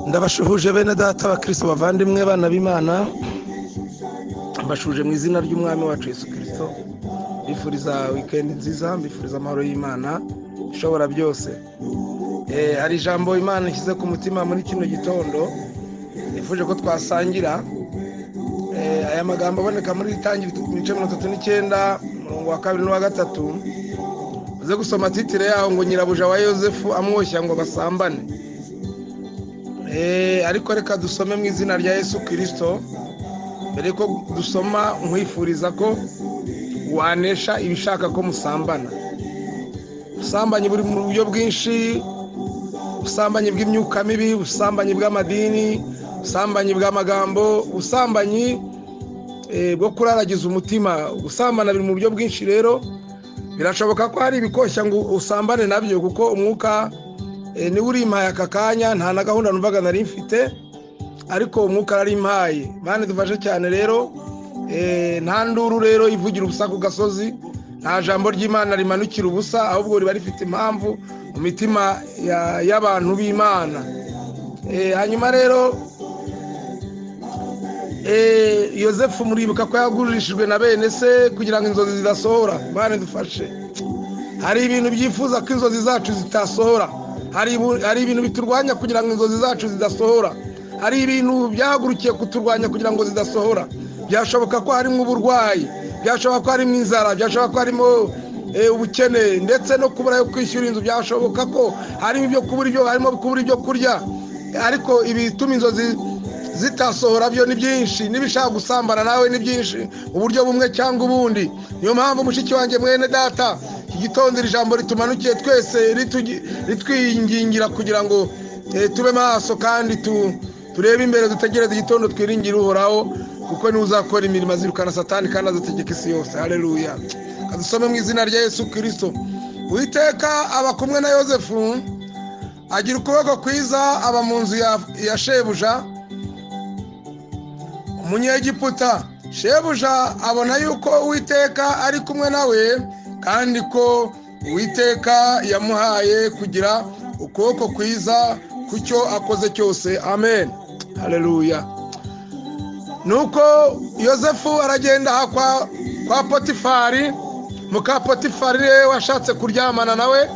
ndabashuhuje bene data abakristo bavandimwe bana b'imana mbashuje mu izina ry'umwami wacu Yesu kirisito mbifuriza wikendi nziza mbifuriza amahoro y'imana ishobora byose hari ijambo imana ishyize ku mutima muri kino gitondo nifuje ko twasangira aya magambo aboneka muri ritangi ibice mirongo itatu n'icyenda umurongo wa kabiri n'uwa gatatu uze gusoma titire yaho ngo nyirabuja wa yosefu amwoshya ngo basambane ariko reka dusome mu izina rya yesu kirisito mbere ko dusoma nkwifuriza ko wanesha ibishaka ko musambana ubusambanyi buri mu buryo bwinshi ubusambanyi bw'imyuka mibi ubusambanyi bw'amadini ubusambanyi bw'amagambo ubusambanyi bwo kuraragiza umutima gusambana biri mu buryo bwinshi rero birashoboka ko hari ibikoshya ngo usambane nabyo kuko umwuka niwe urimpaye aka kanya nta na gahunda numvaga nari mfite ariko umwuka narimpaye mpande dufashe cyane rero nta nduru rero ivugira ubusa ku gasozi nta jambo ry'imana rimanukira ubusa ahubwo riba rifite impamvu mu mitima y'abantu b'imana hanyuma rero yosefu muribuka ko yagurishijwe na bene se kugira ngo inzozi zidasohora mpande dufashe hari ibintu byifuza ko inzozi zacu zitasohora hari ibintu biturwanya kugira ngo inzozi zacu zidasohora hari ibintu byahagurukiye kuturwanya kugira ngo zidasohora byashoboka ko harimo uburwayi byashoboka ko harimo inzara byashoboka ko harimo ubukene ndetse no kubura yo kwishyura inzu byashoboka ko harimo ibyo kubura ibyo harimo kubura ibyo kurya ariko ibituma inzozi zitasohora byo ni byinshi n'ibishaka gusambana nawe ni byinshi mu buryo bumwe cyangwa ubundi niyo mpamvu mushiki wanjye mwene data iki gitondo iri jambo ritumanukiye twese ritwingingira kugira ngo tube maso kandi turebe imbere dutegereze igitondo twiringire uhoraho kuko niwe uzakora imirimo azirukana satani kandi azategeka isi yose hareruya kadusome mu izina rya yesu kirisito uwiteka aba kumwe na yosefu agira ukuboko kwiza aba mu nzu ya shebuja umunyegiputa shebuja abona yuko uwiteka ari kumwe nawe kandi ko uwiteka yamuhaye kugira ukuboko kwiza ku cyo akoze cyose amen hareruya nuko yosefu aragenda aha kwa potifari muka potifari we washatse kuryamana nawe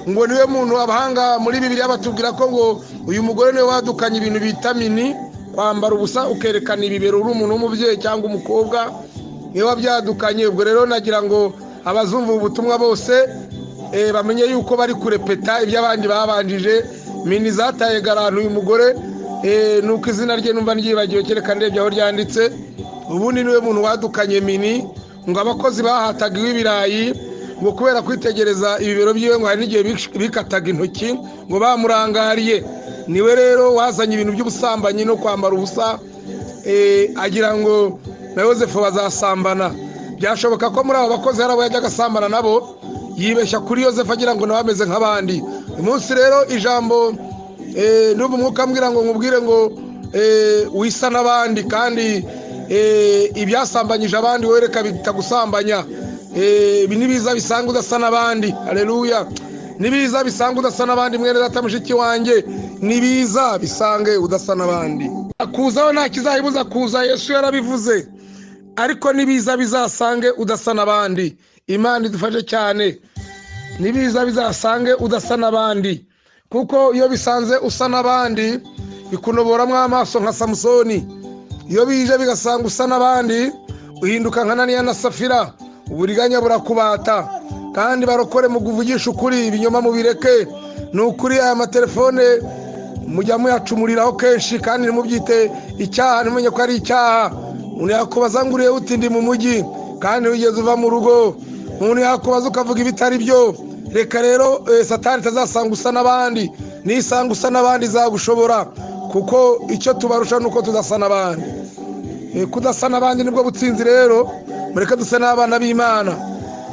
ngo niwe muntu abahanga muri bibiri batubwira ko ngo uyu mugore niwe wadukanye ibintu bita mini kwambara ubusa ukerekana ibibero uri umuntu w'umubyeyi cyangwa umukobwa niwe wabyadukanye ubwo rero nagira ngo abazumva ubutumwa bose bamenye yuko bari kurepeta ibyo abandi babanjije mini zataye garantu uyu mugore nuko izina rye numva ryibagiwe kereka ndebye aho ryanditse ubundi niwe muntu wadukanye mini ngo abakozi bahataga iw'ibirayi ngo kubera kwitegereza ibibero byiwe ngo hari n'igihe bikataga intoki ngo bamurangariye niwe rero wazanye ibintu by'ubusambanyi no kwambara ubusa agira ngo na yosefu bazasambana byashoboka ko muri abo bakozi hari abo yajya agasambana nabo yibeshya kuri yosefu agira ngo nawe ameze nk'abandi umunsi rero ijambo ndumva umwuka ambwira ngo nkubwire ngo wisa n'abandi kandi ibyasambanyije abandi wereka bitagusambanya n'ibiza bisanga udasa n'abandi hareruya n'ibiza bisanga udasa n'abandi mwene data mushiki wanjye n'ibiza bisange udasa n'abandi akuzaho nta kizayibuza kuza yesu yarabivuze ariko n'ibiza bizasange udasa n'abandi imana idufashe cyane n'ibiza bizasange udasa n'abandi kuko iyo bisanze usa n'abandi bikunoboramo amaso nka samusoni iyo bije bigasanga usa n'abandi uhinduka nka naniya na safira uburiganya burakubata kandi barokore mu kuvugisha ukuri ibinyoma mubireke ni ukuri aya matelefone mujya muyacumuriraho kenshi kandi ntimubyite icyaha ntimumenye ko ari icyaha umuntu yakubaza ngo urebe utindi mu mujyi kandi wigeze uva mu rugo umuntu yakubaza ukavuga ibitari byo reka rero satani itazasanga usa n'abandi nisanga usa n'abandi zagushobora kuko icyo tubarusha ni uko tudasa n'abandi kudasa n'abandi nibwo butsinzi rero mureke dusa n'abana b'imana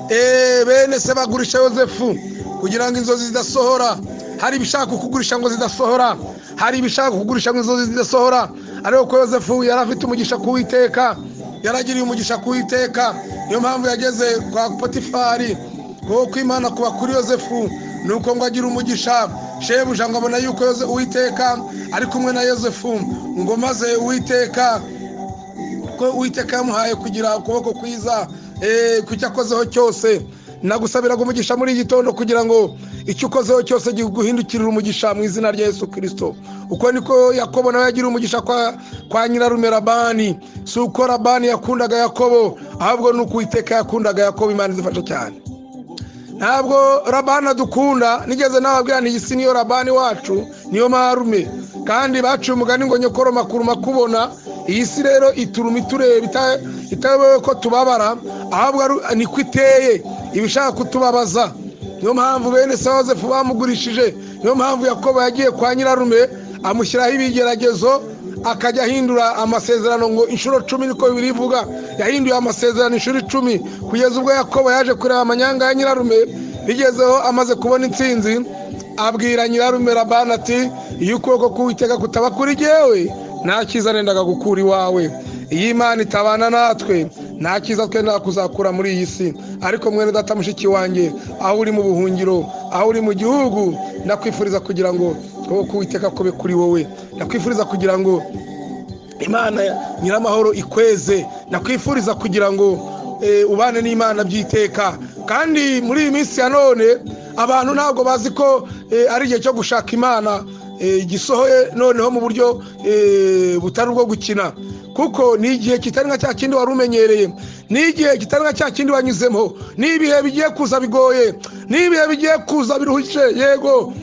bene se bagurisha yosefu kugira ngo inzozi zidasohora hari ibishaka kugurisha ngo zidasohora hari ibishaka kugurisha ngo inzozi zidasohora ariko ko yosefu yari afite umugisha kuwiteka yaragiriye umugisha kuwiteka niyo mpamvu yageze kwa potifari kuko imana kuba kuri yosefu nuko ngo agire umugisha shebuja ngo abona yuko Yoze- uwiteka ari kumwe na yosefu ngo maze uwiteka ko uwiteka yamuhaye kugira ukuboko kwiza eh, ku cyo akozeho cyose nagusabiraga umugisha muri iki gitondo kugira ngo icyo ukozeho cyose gihindukirire umugisha mu izina rya yesu kirisito uko niko yakobo nawe yagiriye umugisha kwa, kwa nyirarume rabani si uko rabani yakundaga yakobo ahubwo ni uko uwiteka yakundaga yakobo imana idufasha cyane ntabwo rabani adukunda nigeze nababwira nti iyi si niyo rabani wacu niyo marume kandi baciye umugani ngo nyokoro makuru makubona iyi si rero ituruma itureba ita- itayobewe ko tubabara ahubwo ari- niko iteye ibishaka kutubabaza niyo mpamvu bene se yosefu bamugurishije niyo mpamvu yakobo yagiye kwa nyirarume amushyiraho ibigeragezo akajya ahindura amasezerano ngo inshuro cumi niko bibiri ivuga yahinduye amasezerano inshuro icumi kugeza ubwo yakobo yaje kureba amanyanga ya nyirarume bigezeho amaze kubona intsinzi abwira nyirarume rabani ati iyo ukuboko k'uwiteka kutaba kuri jyewe nta cyiza nendaga gukura iwawe iyo imana itabana natwe nta cyiza twenda kuzakura muri iyi si ariko mwene data mushiki wanjye aho uri mu buhungiro aho uri mu gihugu ndakwifuriza kugira ngo ukuboko k'uwiteka kube kuri wowe ndakwifuriza kugira ngo imana nyiramahoro ikweze nakwifuriza kugira ngo eh, ubane n'imana by'iteka kandi muri iyi minsi ya none abantu ntabwo bazi ko eh, ari igihe cyo gushaka imana eh, gisohoye noneho mu buryo eh, butari ubwo gukina kuko ni igihe kitari nka cya kindi wari umenyereye ni igihe kitari nka cya kindi wanyuzemo ni ibihe bigiye kuza bigoye ni ibihe bigiye kuza biruhije yego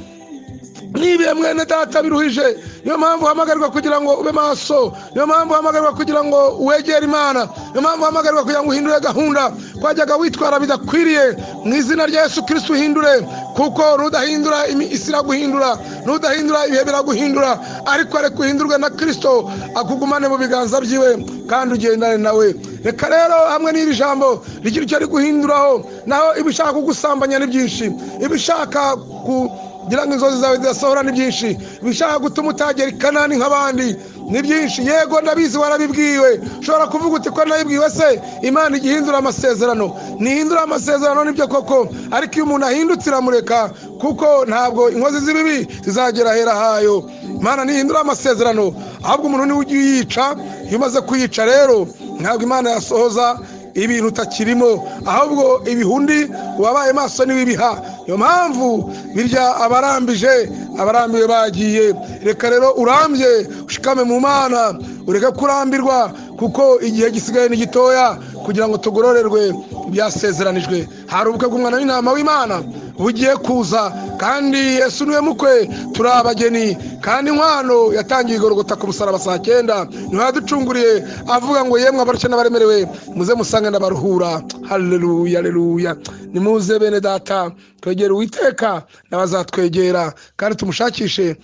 nibihe mwene data biruhije niyo mpamvu uhamagarwa kugira ngo ube maso niyo mpamvu uhamagarwa kugira ngo wegere imana niyo mpamvu uhamagarwa kugira ngo uhindure gahunda twajyaga witwara bidakwiriye mu izina rya yesu kirisiti uhindure kuko nudahindura imi- isi iraguhindura nudahindura ibihe biraguhindura ariko areka uhindurwe na kirisito akugumane mu biganza byiwe kandi ugendane nawe reka rero hamwe n'iri jambo rigira icyo riguhinduraho naho ibishaka kugusambanya ni byinshi ibishaka ku kugira ngo inzozi zawe zidasohora ni byinshi ibishaka gutuma utagera i kanani nk'abandi ni byinshi yego ndabizi warabibwiwe ushobora kuvuga uti ko nabibwiwe se imana ijya ihindura amasezerano ntihindura amasezerano nibyo koko ariko iyo umuntu ahindutse iramureka kuko ntabwo inkozi z'ibibi zizagera ahera hayo imana ntihindura amasezerano ahubwo umuntu niwe ujya uyica iyo umaze kuyica rero ntabwo imana yasohoza ibintu utakirimo ahubwo ibihundi uwabaye maso n'ibibiha niyo mpamvu birya abarambije abarambiwe bagiye reka rero urambye ushikame mu mana ureke kurambirwa kuko igihe gisigaye ni gitoya kugira ngo tugororerwe ibyasezeranijwe hari ubukwe bw'umwana w'intama w'imana bugiye kuza kandi yesu niwe mukwe turi abageni kandi inkwano yatangiye igorogota ku musaraba saa cyenda niho yaducunguriye avuga ngo yemwe abarushye n'abaremerewe muze musange n'abaruhura haleluya haleluya nimuze bene data twegere uwiteka n'abazatwegera kandi tumushakishe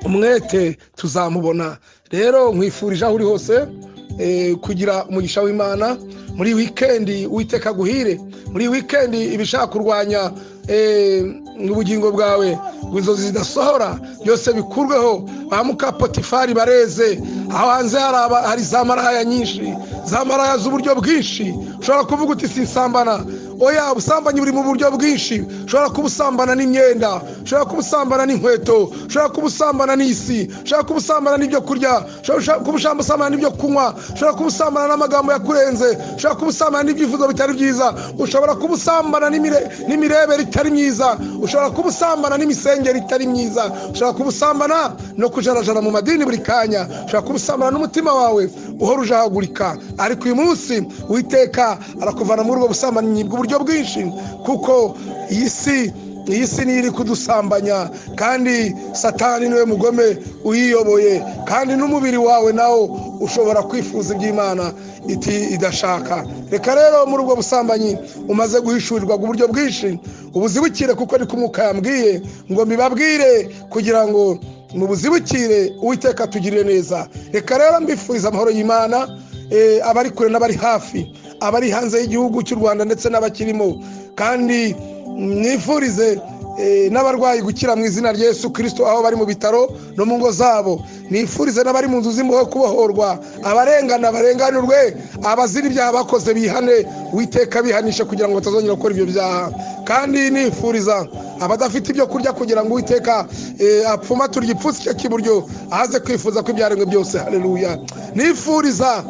umwete tuzamubona rero nkwifurije aho uri hose eh, kugira umugisha w'imana muri wikendi uwiteka aguhire muri wikendi ibishaka kurwanya eh, ubugingo bwawe ngo inzozi zidasohora byose bikurweho ba muka potifari bareze aho hanze hari aba- hari za maraya nyinshi za maraya z'uburyo bwinshi ushobora kuvuga uti sinsambana oya ubusambanyi buri mu buryo bwinshi ushobora kuba usambana n'imyenda ushobora kuba usambana n'inkweto ushobora kuba usambana n'isi ushobora kuba usambana n'ibyo kurya ushobora kuba ushamba usambana n'ibyo kunywa ushobora kuba usambana n'amagambo yakurenze ushobora kuba usambana n'ibyifuzo bitari byiza ushobora kuba usambana n'imire- n'imirebere itari myiza ushobora kuba usambana n'imisengeri itari myiza ushobora kuba usambana no kujarajara mu madini buri kanya ushobora kuba usambana n'umutima wawe uhora ujahagurika ariko uyu munsi witeka arakuvana muri ubwo busambanyi bw'uburyo bwinshi kuko iyi si iyi si niyo iri kudusambanya kandi satani niwe mugome uyiyoboye kandi n'umubiri wawe nawo ushobora kwifuza iby'imana iti idashaka reka rero muri ubwo busambanyi umaze guhishurirwa uburyo bwinshi ubuzibukire kuko ni kumwuka yambwiye ngo mbibabwire kugira ngo mubuzibukire uwiteka atugirire neza reka rero mbifuriza amahoro y'imana eh, abari kure n'abari hafi abari hanze y'igihugu cy'u rwanda ndetse n'abakirimo kandi mwifurize eh, n'abarwayi gukira mu izina rya Yesu kirisito aho bari mu bitaro no mu ngo zabo nifurize n'abari mu nzu z'imboho kubohorwa abarengana barenganurwe abazira ibyaha bakoze bihane witeka bihanisha kugira ngo batazongera gukora ibyo byaha kandi nifuriza abadafite ibyo kurya kugira ngo uwiteka eh, apfumature igipfunsi cye cy'iburyo ahaze kwifuza ko ibyaremwe byose haleluya nifuriza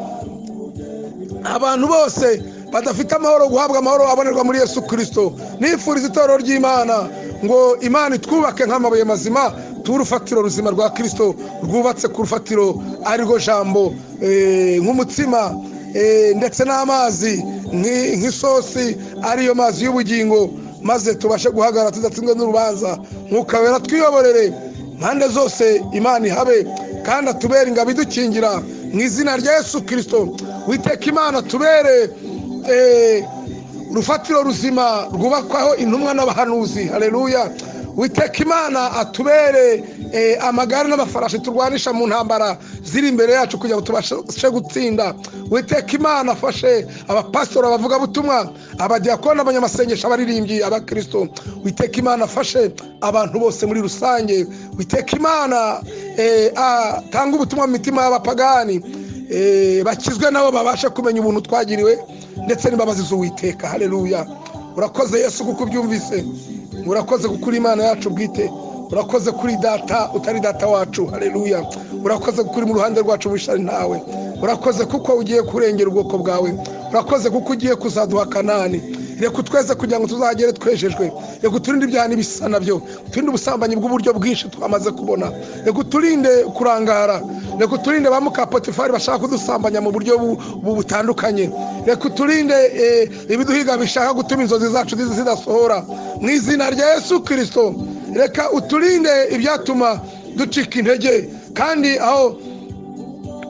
abantu bose badafite amahoro guhabwa amahoro abonerwa muri yesu kirisito nifuriza itorero ry'imana ngo imana itwubake nk'amabuye mazima tube urufatiro ruzima rwa kirisito rwubatse ku rufatiro arirwo jambo eh, nk'umutsima eh, ndetse n'amazi nki- nk'isosi ariyo mazi y'ubugingo maze tubashe guhagarara tudatsinzwe n'urubanza Mwuka wera twiyoborere impande zose imana ihabe kandi atubere ingabo idukingira mu izina rya yesu kirisito witeka imana tubere eh, urufatiro ruzima rwubakwaho intumwa n'abahanuzi hareruya witeka imana atubere eh, amagare n'amafarashi turwanisha mu ntambara ziri imbere yacu kugira ngo tubashe gutsinda witeka imana afashe abapasitori abavugabutumwa abadiyakoni abanyamasengesho abaririmbyi abakirisito witeka imana afashe abantu bose muri rusange witeka imana eh, atanga ubutumwa mu mitima y'abapagani eh, bakizwe nabo babasha kumenya ubuntu twagiriwe ndetse n'imbabazi z'uwiteka hareruya urakoze yesu kuko ubyumvise urakoze kuko uri imana yacu bwite urakoze kuri data utari data wacu hareruya urakoze kuko uri mu ruhande rwacu wishari ntawe urakoze kuko ugiye kurengera ubwoko bwawe urakoze kuko ugiye kuzaduha kanani reka twese kugira ngo tuzagere twejejwe reka uturinde ibyaha n'ibisa nabyo uturinde ubusambanyi bw'uburyo bwinshi twamaze kubona reka uturinde kurangara reka uturinde ba mukapotifari bashaka kudusambanya mu buryo bu- bu- butandukanye reka uturinde eh, ibiduhiga bishaka gutuma inzozi zacu zizi- zidasohora mu izina rya yesu kirisito reka uturinde ibyatuma ducika intege kandi aho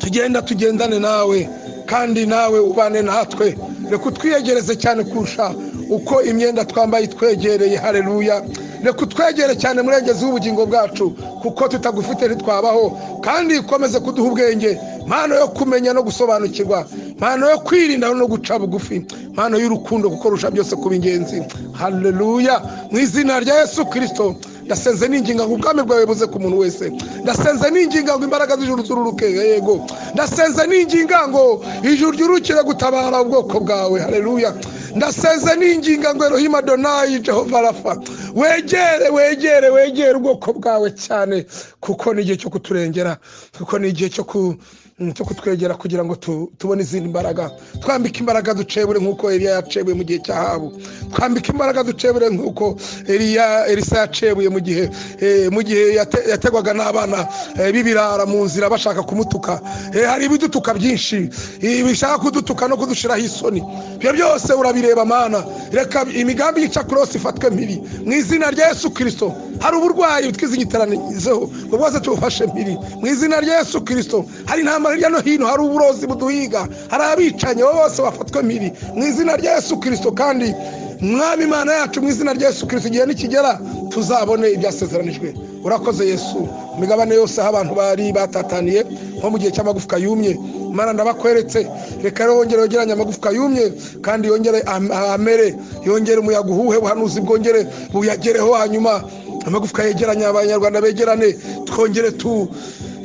tugenda tugendane nawe kandi nawe ubane natwe reka utwiyegereze cyane kurusha uko imyenda twambaye itwegereye hareruya reka utwegere cyane murengezi w'ubugingo bwacu kuko tutagufite ntitwabaho kandi ukomeze kuduha ubwenge mpano yo kumenya no gusobanukirwa mpano yo kwirinda no guca bugufi mpano y'urukundo kuko rusha byose kuba ingenzi hareruya mu izina rya yesu kirisito ndasenze ninginga ngo ubwami bwawe buze ku muntu wese ndasenze ninginga ngo imbaraga z'ijuru zururuke yego ndasenze ninginga ngo ijuru ryurukire gutabara ubwoko bwawe hareruya ndasenze ninginga ngo erohima donayi jehova rafa wegere wegere wegere ubwoko bwawe cyane kuko ni igihe cyo kuturengera kuko ni igihe cyo ku mm, cyo kutwegera kugira ngo tu- tubone izindi mbaraga twambike imbaraga ducebure nk'uko eliya yacebuye mu gihe cya habu twambike imbaraga ducebure nk'uko eliya elisa yacebuye mu gihe eh, mu gihe yate- yategwaga n'abana eh, b'ibirara mu nzira bashaka kumutuka Eh, hari ibidutuka byinshi eh, bishaka kudutuka no kudushiraho isoni ibyo byose urabireba mana reka imigambi y'icakurose ifatwe mibi mu izina rya yesu kirisito hari uburwayi twizigitaranizeho ngo bwose tubufashe mpiri mu izina rya yesu kirisito hari intambara hirya no hino hari uburozi buduhiga hari abicanyi bo bose bafatwe mpiri mu izina rya yesu kirisito kandi mwami imana yacu mu izina rya yesu kirisito igihe nikigera tuzabone ibyasezeranijwe urakoze yesu imigabane yose aho abantu bari batataniye nko mu gihe cy'amagufwa yumye mana ndabakweretse reka rero wongere wegeranye amagufwa yumye kandi yongere am- amere yongere umuyaga uhuhe buhanuzi bwongere buyagereho hanyuma amagufwa yegeranye abanyarwanda begerane twongere tu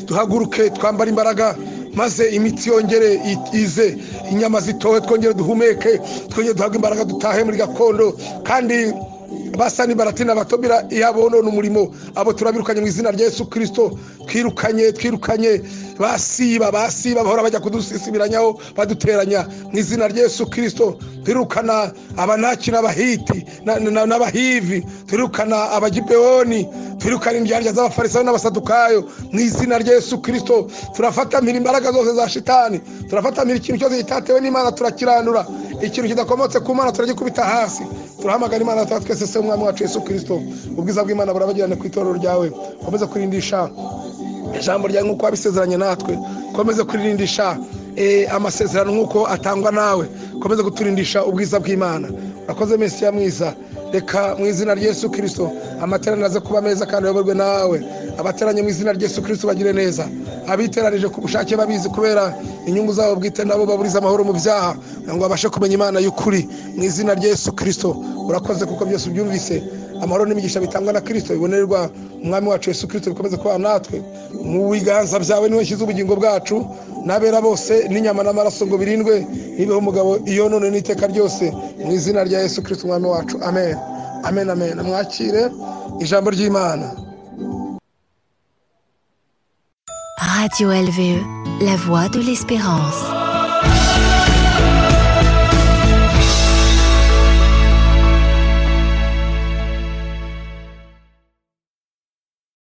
duhaguruke twambare imbaraga maze imitsi yongere i- ize inyama zitohe twongere duhumeke twongere duhabwe imbaraga dutahe muri gakondo kandi basani baratina batobira iyabonona umurimo abo turabirukanye mu izina rya yesu kirisito twirukanye twirukanye basiba basiba bahora bajya kudusisibiranyaho baduteranya mu izina rya yesu kirisito twirukana abanaki n'abahiti na- na- n'abahivi twirukana abagibeoni twirukana indyarya z'abafarisayo n'abasadukayo mu izina rya yesu kirisito turafata mpira imbaraga zose za shitani turafata mpira ikintu cyose gitatewe n'imana turakiranura ikintu kidakomotse ku mana turagikubita hasi turahamagara imana tuba twese se umwami wacu yesu kirisito ubwiza bw'imana burabagirane ku itorero ryawe ukomeze kurindisha ijambo ryawe nk'uko wabisezeranye natwe ukomeze kurindisha eh, amasezerano nk'uko atangwa nawe ukomeze kuturindisha ubwiza bw'imana urakoze mesiya mwiza reka mu izina rya yesu kirisito amateraniro aze kuba meza kandi ayoborwe nawe abateranye mu izina rya yesu kirisito bagire neza abiteranije ku bushake babizi kubera inyungu zabo bwite nabo baburiza amahoro mu byaha kugira ngo babashe kumenya imana y'ukuri mu izina rya yesu kirisito urakoze kuko byose ubyumvise amahoro n'imigisha bitangwa na kirisito bibonererwa umwami wacu yesu kirisito bikomeze kuba natwe mu biganza byawe niwe nshyize ubugingo bwacu n'abera bose n'inyama n'amaraso ngo birindwe nibeho umugabo iyo none n'iteka ryose mu izina rya yesu kirisito umwami wacu amen amen amen mwakire ijambo ry'imana Radio LVE, la voix de l'espérance.